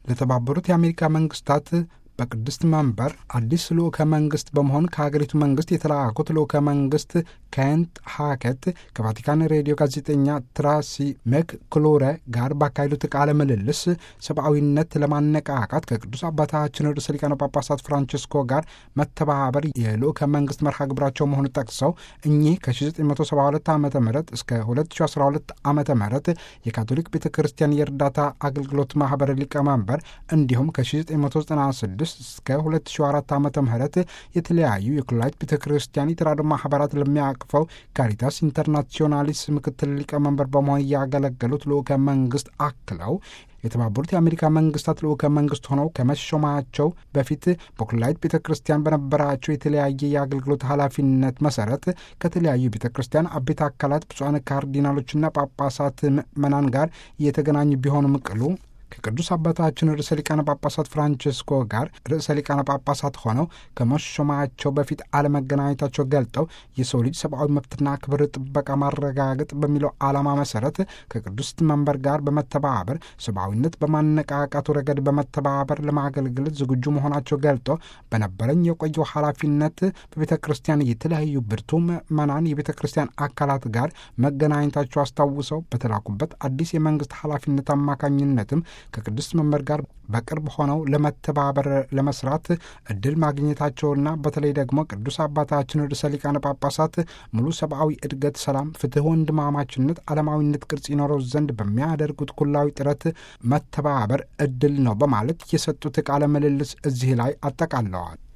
ለተባበሩት የአሜሪካ መንግስታት በቅድስት መንበር አዲስ ልዑከ መንግስት በመሆን ከሀገሪቱ መንግስት የተላኩት ልዑከ መንግስት ኬንት ሃከት ከቫቲካን ሬዲዮ ጋዜጠኛ ትራሲ ሜክ ክሎረ ጋር ባካሄዱት ቃለ ምልልስ ሰብአዊነት ለማነቃቃት ከቅዱስ አባታችን ርዕሰ ሊቃነ ጳጳሳት ፍራንቺስኮ ጋር መተባበር የልዑከ መንግስት መርሃ ግብራቸው መሆኑ ጠቅሰው እኚህ ከ1972 ዓ ም እስከ 2012 ዓ ም የካቶሊክ ቤተ ክርስቲያን የእርዳታ አገልግሎት ማህበር ሊቀመንበር እንዲሁም ከ1996 እስከ 2004 ዓ ም የተለያዩ የኩላሊት ቤተ ክርስቲያን የተራድኦ ማህበራት ለሚያቅፈው ካሪታስ ኢንተርናሲዮናሊስ ምክትል ሊቀመንበር በመሆን ያገለገሉት ልዑከ መንግስት አክለው የተባበሩት የአሜሪካ መንግስታት ልዑከ መንግስት ሆነው ከመሾማቸው በፊት በኩላሊት ቤተ ክርስቲያን በነበራቸው የተለያየ የአገልግሎት ኃላፊነት መሰረት ከተለያዩ ቤተ ክርስቲያን አቤት አካላት ብፁዓን ካርዲናሎችና ጳጳሳት ምዕመናን ጋር እየተገናኙ ቢሆንም ቅሉ ከቅዱስ አባታችን ርዕሰ ሊቃነ ጳጳሳት ፍራንቺስኮ ጋር ርዕሰ ሊቃነ ጳጳሳት ሆነው ከመሾማቸው በፊት አለመገናኘታቸው ገልጠው የሰው ልጅ ሰብአዊ መብትና ክብር ጥበቃ ማረጋገጥ በሚለው ዓላማ መሰረት ከቅዱስ መንበር ጋር በመተባበር ሰብአዊነት በማነቃቃቱ ረገድ በመተባበር ለማገልገል ዝግጁ መሆናቸው ገልጠው በነበረኝ የቆየው ኃላፊነት በቤተ ክርስቲያን የተለያዩ ብርቱ ምዕመናን የቤተ ክርስቲያን አካላት ጋር መገናኘታቸው አስታውሰው በተላኩበት አዲስ የመንግስት ኃላፊነት አማካኝነትም ከቅዱስ መንበር ጋር በቅርብ ሆነው ለመተባበር ለመስራት እድል ማግኘታቸውና በተለይ ደግሞ ቅዱስ አባታችን ርዕሰ ሊቃነ ጳጳሳት ሙሉ ሰብአዊ እድገት፣ ሰላም፣ ፍትህ፣ ወንድማማችነት፣ ዓለማዊነት ቅርጽ ይኖረው ዘንድ በሚያደርጉት ኩላዊ ጥረት መተባበር እድል ነው በማለት የሰጡት ቃለ ምልልስ እዚህ ላይ አጠቃለዋል።